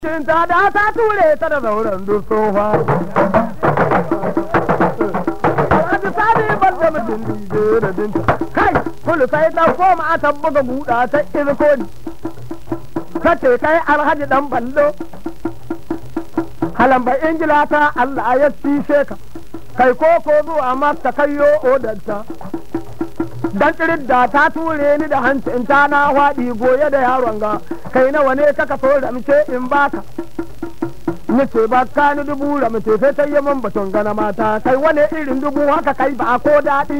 ta da ta ture ta da zauren duk tsofa. Alhaji sani ban da mutum dije da dinta. Kai, kulu sai ta koma a tabbuga buɗa ta irko ni. Kace kai alhaji dan ballo. Halamba ingila ta Allah ya cishe ka. Kai koko zuwa maka kayo odanta. Dan tsirin da ta ture ni da hancin ta na faɗi goye da yaron ga. kai nawa ne kaka so ramce in baka ni ce ba ka ni dubu ramce sai ta yi min batun gana mata kai wani irin dubu haka kai ba ko daɗi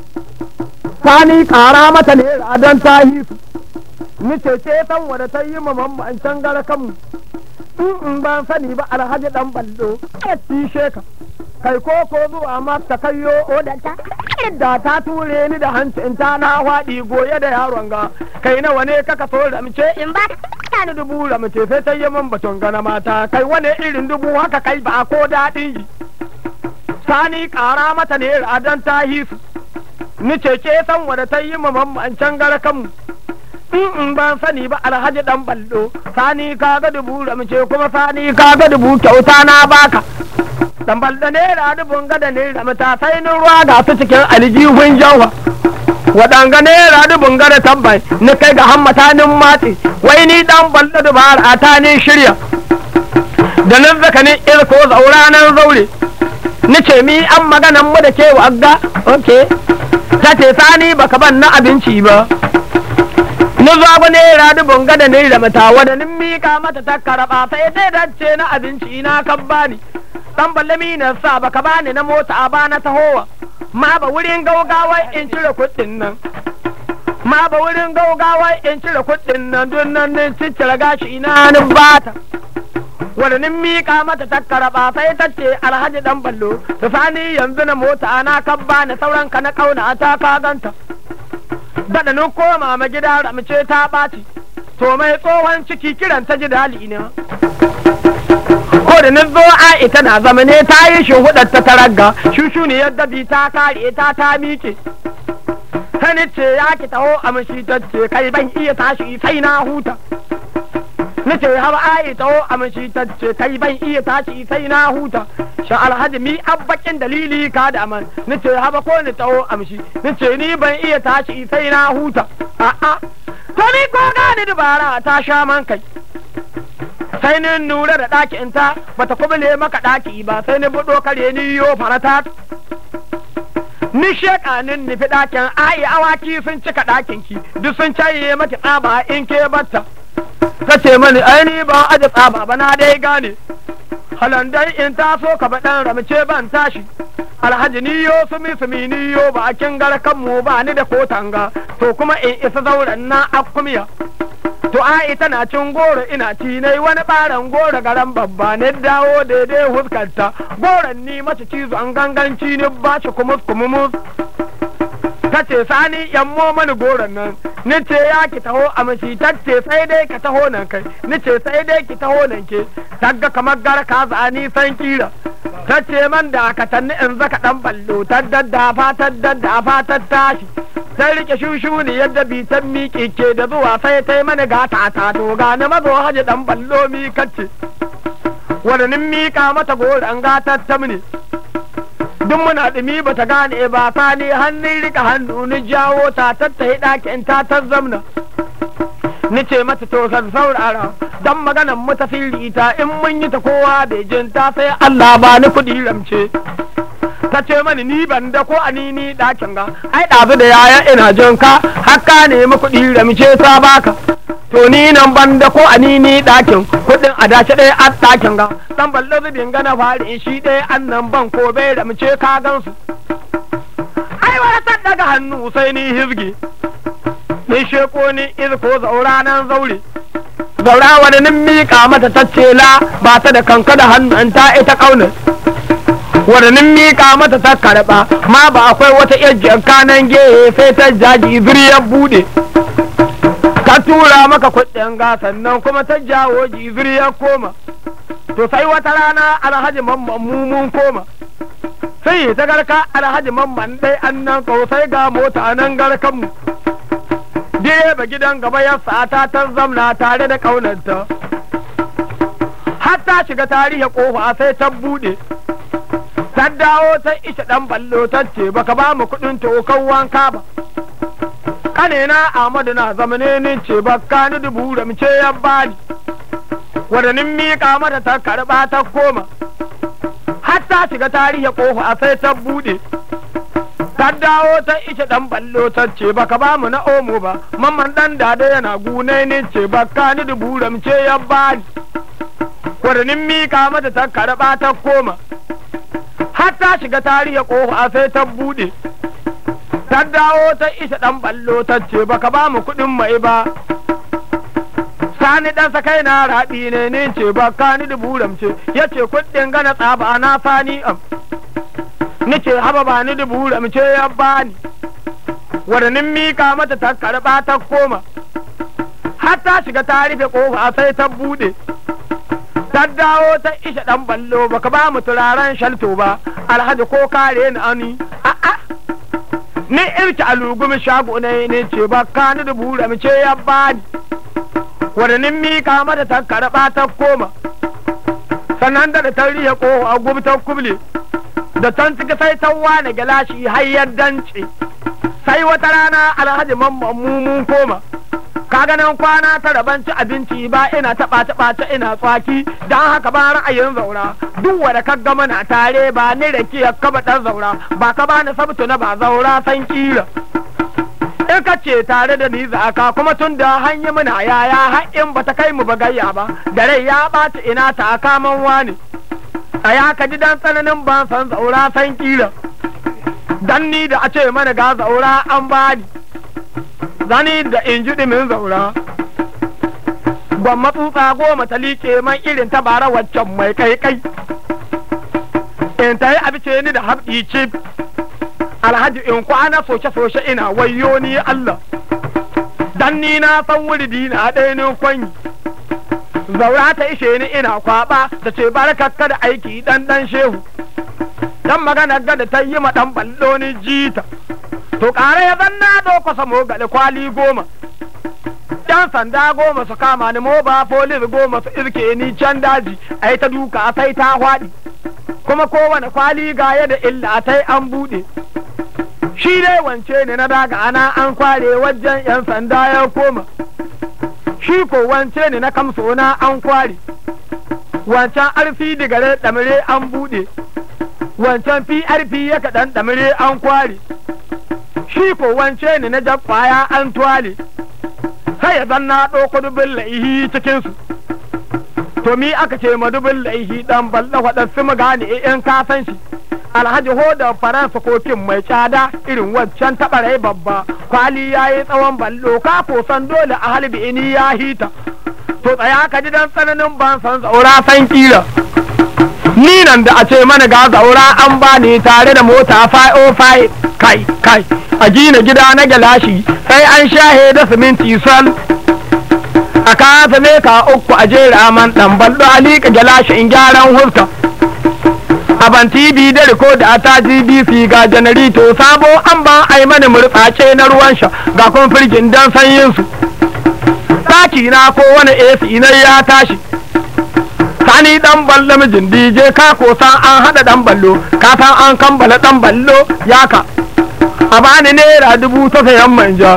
sani kara mata ne don ta yi su ni ce ce san wanda ta yi ma mamman can gara kanmu in in ban sani ba alhaji dan ballo ya cishe ka kai ko ko zuwa mata kayo odanta da ta ture ni da hancin ta na faɗi goye da yaron ga kai nawa ne kaka so ramce in ba ka ni dubu ramce sai ta yi min batun gana mata kai wani irin dubu haka kai ba ko daɗin yi sani ƙara mata ne radan ta hisu ni ce ce san wanda ta yi ma mamman can gara kanmu in in ban sani ba alhaji dan ballo sani ka ga dubu ramce kuma sani ka ga dubu kyauta na baka dan ballo ne ra dubun ga da ne ramta sai ni ruwa ga su cikin aljihun jawa waɗanga naira dubun gada tabbai ni kai ga hammata nin matsi wai ni dan ballo dubara ta ni shirya da nan zaka ni irko zaura nan zaure ni ce mi an maganan mu da ke wagga okay ta ce sani baka ban na abinci ba ni zago naira dubun gada ni da mata wadda nin mika mata ta karaba sai dai dace na abinci na kan bani dan balle mi na sa baka bani na mota ba na tahowa ma ba wurin gaugawa in cire kuɗin nan ma ba wurin gaugawa in cire kuɗin nan don nan ne ciccire gashi na nin bata wanda nin miƙa mata ta karaba sai ta ce alhaji dan ballo ta sani yanzu na mota na kan bani sauran ka na kauna ta ka ganta daɗa nin koma ma gida ramce ta ɓaci to mai tsohon ciki kiran ta ji dali ne ko da na zo a ita na zama ne ta yi shi hudar ta taragga shushu ne yadda bi ta kare ta ta miƙe sani ce ya ki taho a mashi ta ce kai ban iya tashi sai na huta ni ce har a taho a mashi ta ce kai ban iya tashi sai na huta sha alhaji mi abbakin dalili ka da man ni ce haba ko ni taho a mashi ni ce ni ban iya tashi sai na huta a'a to ni ko gani dubara ta sha man kai sai ni nura da ɗakin ta bata kubule maka ɗaki ba sai ni buɗo kare ni yo farata ni sheka nin nufi ɗakin ayi awaki sun cika ɗakin ki duk sun caye maki tsaba in ke batta ta ce mani ai ni ba aje tsaba ba na dai gane halandai in taso ka ba ɗan ramce ban tashi alhaji ni yo sumi sumi ni yo ba kin garkan mu ba ni da kotanga to kuma in isa zauren na akumiya To ai tana cin goro ina ci nai wani ɓaran goro garan babba ne dawo daidai huskarta goron ni mace cizo an ganganci ni ba shi kumus kumumus. Ta ce sani yammo mani goron nan ni ce ya ki taho a mashi ta ce sai dai ka taho nan kai ni ce sai dai ki taho nan ke tagga kamar gara ka ni san kira. Ta ce man da ka tanni in zaka dan ballo ta daddafa ta daddafa ta tashi. sai rike shushu ne yadda bitan miƙe ke da zuwa sai ta yi mana gata ta to ga na mazo haji dan ballo mi kacce wadannin miƙa mata goran gata ta mune duk muna ɗumi ba ta gane ba ta ne hannun rika hannu ni jawo ta tattahi ɗakin ta ta zamna ni ce mata to san saurara dan maganan mu ta ta in mun yi ta kowa bai jin ta sai Allah ba ni kuɗi ramce ta ce mani ni ban da ko ani ni ɗakin ga ai ɗazu da yaya ina jin ka haka ne mu kuɗi ramce ta baka to ni nan ban da ko ani ni ɗakin kuɗin a dace ɗaya a ɗakin ga dan ballo zubin gana fari shi ɗaya an nan ban ko bai ramce ka gansu ai wani ta daga hannu sai ni hizgi ni sheko ni izko zaura nan zaure zaura wani nin miƙa mata taccela ba ta da kanka da hannun ta ita ƙaunar wadannin miƙa mata ta karɓa ma ba akwai wata iya janka nan gehe sai ta jaji zuriyar bude ka tura maka kuɗin ga sannan kuma ta jawo jiziri ya koma to sai wata rana alhaji mamman mumun koma sai ta garka alhaji mamman dai an nan sai ga mota nan garkanmu direba gidan gaba ya sata ta zamna tare da ƙaunarta har ta shiga tarihi kofa sai ta bude ta dawo ta isha dan ballo ta ce baka ba mu kudin tokan wanka ba kanena Ahmadu na zamane ni ce baka ni dubu da mace ya bani wadannin miƙa mata ta karɓa ta koma har ta shiga tarihi kofa sai ta bude ta dawo ta ishe dan ballo ta ce baka ba mu na omo ba mamman dan dada yana gune ni ce baka ni dubu da mace ya bani wadannin miƙa mata ta karɓa ta koma har ta shiga tarihi kofa sai ta bude ta dawo ta isa dan ballo ta ce baka ba mu kuɗin mai ba sani dan sakai na raɗi ne ne ce baka ni dubu ramce ya ce kuɗin gana tsaba na sani am ni ce haba ba ni dubu ramce ya bani wadannin mika mata ta karɓa ta koma har ta shiga ta rufe kofa sai ta bude ta dawo ta isha dan ballo baka ba mu turaren shalto ba alhaji ko kare ni ani a'a ni irki alugumi shago ne ne ce ba ka ni da bura mu ce ya bani wadannin mika mata ta karɓa ta koma sannan da da tarihi ko a gubi ta kuble da tan cika sai ta wane galashi har ya dance sai wata rana alhaji mamman mun koma kaga nan kwana ta rabanci abinci ba ina taɓa taɓa ta ina tsaki don haka ba ra'ayin zaura duk wanda ka gama na tare ba ni da ke ka ba dan zaura ba ka ba ni sabtu na ba zaura san kira in ka ce tare da ni zaka kuma tun da hanyar muna yaya har in ba ta kai mu bagayya ba da rai ya ɓaci ina ta kaman wani a ya ka ji dan tsananin ban san zaura san kira dan ni da a ce mana ga zaura an bani zani da in ji min zaura ban matsutsa goma ta liƙe man irin ta bara waccan mai kai kai in ta yi abice ni da haɓi cif alhaji in kwana soce-soce ina wayo ni Allah dan ni na san wuridi na ɗaya ni kwanyi zaura ta ishe ni ina kwaba da ce barkakka da aiki dan dan shehu dan magana gada ta yi ma dan ballo ni jita to ƙara ya zanna ɗauka samo gaɗe kwali goma yan sanda goma su kama ni moba polis goma su irke ni can daji ai ta duka sai ta hwaɗi kuma kowane kwali ga da illa tai an buɗe shi dai wance ne na daga ana an kware wajen yan sanda ya koma shi ko wance ne na kamso na an kware wancan arfi digare ɗamire an buɗe wancan prp ya kaɗan ɗamire an kware shi ko wance ne na kwaya an tuwale sai ya zanna ɗauko dubin laihi cikinsu to mi aka ce ma dubin laihi ɗan balla waɗansu mu gane in ka san shi alhaji hoda faransa kokin mai tsada irin waccan taɓarai babba kwali ya yi tsawon ballo ka san dole a halbi ini ya hita to tsaya ka ji dan tsananin ban san zaura san kira ni nan da a ce mana ga zaura an bani tare da mota 505 kai kai a gina gida na gilashi sai an shahe da siminti sal a kasa meka uku a jera man dan ballo a liƙa gilashi in gyaran huska a ban tv da rikoda ta gbc ga janarito sabo an ba a yi mani murtsace na ruwan sha ga kun firgin dan sanyin su ɗaki na ko wani ac na ya tashi sani dan ballo mijin dj ka ko san an hada dan ballo ka san an kambala dan ballo ya ka a bani naira dubu ta sayan manja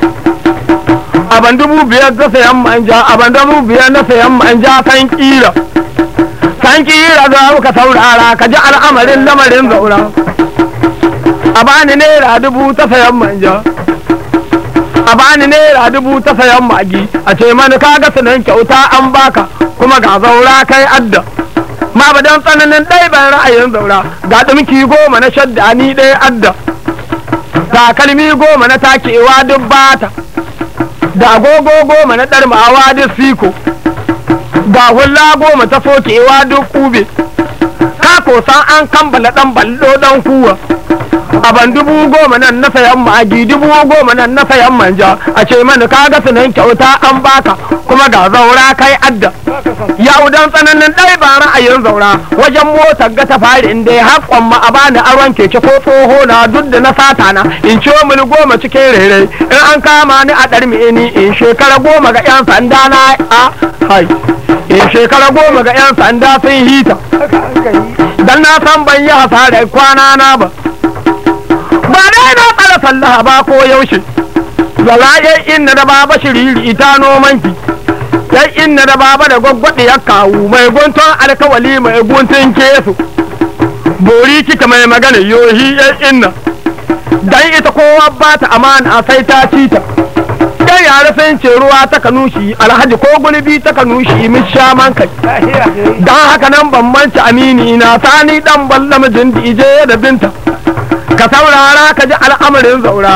a ban dubu biyar ta sayan manja a ban dubu biyar na sayan manja san kira san kira za ka saurara ka ji al'amarin lamarin zaura a bani naira dubu ta sayan manja a bani naira dubu ta sayan magi a ce mani kaga sunan kyauta an baka kuma ga zaura kai adda ma ba don tsananin ɗai ban ra'ayin zaura ga ɗumki goma na shadda ni ɗaya adda takalmi goma na takewa duk bata da agogo goma na ɗarmawa duk siko ga hula goma ta sokewa duk kube ka kosan an kambala ɗan ballo ɗan kuwa a ban dubu goma nan na sayan magi dubu goma nan na sayan manja a ce mani ka ga sunan kyauta an baka kuma ga zaura kai adda ya udan tsananin ɗai ba ra'ayin zaura wajen motar ga ta fari inda ya haƙon ma a bani aron keke ko tsoho na duk da na sata na in ciwo mini goma cikin rere in an kama ni a ɗarmi ni in shekara goma ga 'yan sanda na a hai in shekara goma ga 'yan sanda sun hita dan na san ban yi hasarar kwana na ba ba dai na tsara sallah ba ko yaushe zalayen inna da baba shiriri ita nomanki yan inna da baba da gwaggwaɗe ya kawu mai guntun alkawali mai guntun kesu bori kika mai magana yohi yan inna dan ita kowa ba ta amana sai ta ci ta yan yare sun ce ruwa ta kanushi alhaji ko gulbi ta kanushi min sha man kai dan haka nan ban manci amini na sani dan balla mijin dije da binta ka saurara ka ji al'amarin zaura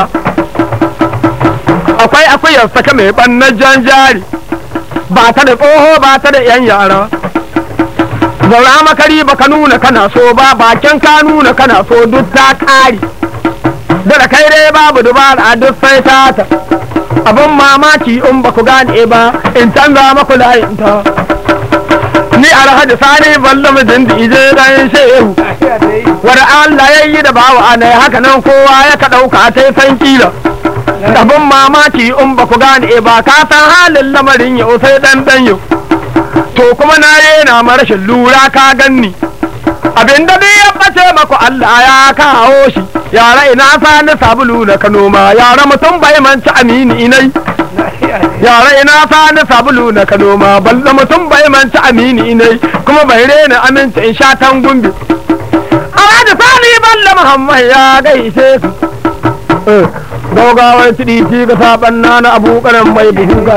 akwai akuyar saka mai ɓannan jan jari ba ta da tsoho ba ta da yan yara zaura makari ba ka nuna kana so ba bakin ka nuna kana so duk ta ƙari da da kai dai babu dubara duk sai ta ta abin mamaki in ba ku gane ba in canza maku layinta ni alhaji sani balla mijin da ije dan shehu wanda Allah ya yi da bawa ne haka nan kowa ya ka ɗauka ta san kila abin mamaki in ba ku gane ba ka san halin lamarin yau sai dan dan yau to kuma na yana ma rashin lura ka ganni abin da ya bace maku Allah ya kawo shi yara ina sani sabulu na kano ma yara mutum bai manci amini inai yara ina sani sabulu na kano ma balla mutum bai manci amini inai kuma bai rena aminci in sha tan gumbi Alhaji sani balla Muhammad ya gaishe su gawagawar tiɗi ci ga saɓan na na abokanan mai buhu ga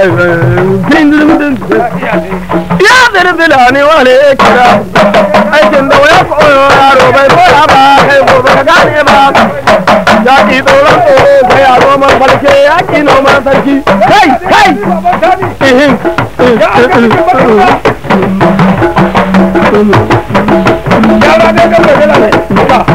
ya zirzila ne wale kira aikin da waya koyo yaro bai koya ba kai gobe ka gane ba ya ki tsoron tsoro ga yaro man farke ya ki noman sarki kai kai Yara ne kan da